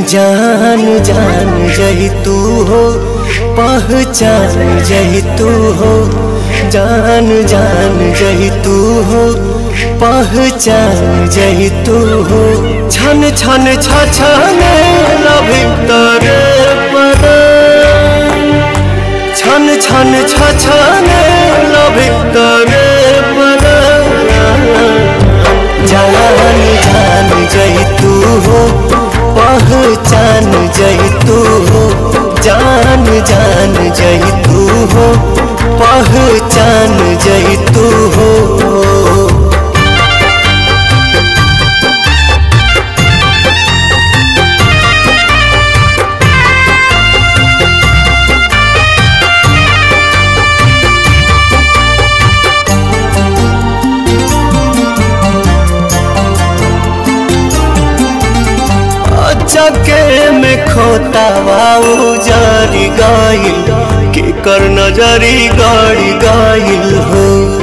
जान जान जही तू हो पहचान जही तू हो जान जान जही तू हो पहचान जही तू हो छन छन छछने भीतर पर छन छन छछने भीतर पर जान जान जही तू हो पहचान जही तू हो जान जान जही तू हो पहचान जही तू हो चके में खोता बाऊ जारी गाइल के कर नजरी गाड़ी गाइल हो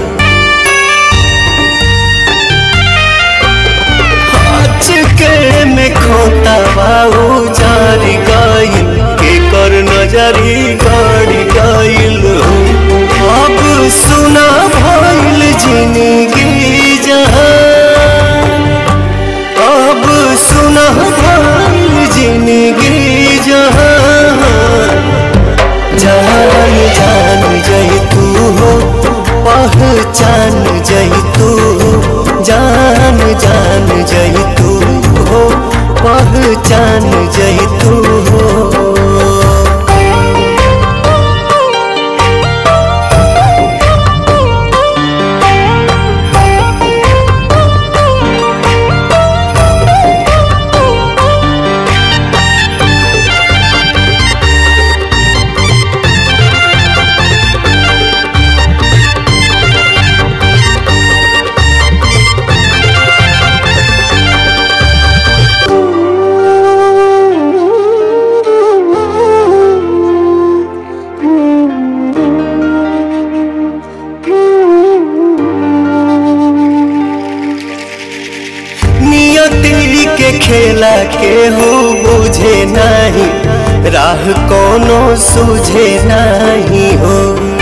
चके में खोता बाऊ जारी गाइल के कर नजरी गाड़ी गाइल हो अब सुना भइल जिंदगी जहां अब सुना भइल जिंदगी जहां जान जान जही तू हो पहचान जही तू हो जान जान जही तू हो पहचान जही तू हो नियति के खेला के हो बुझे नहीं राह कोनो सूझे नहीं हो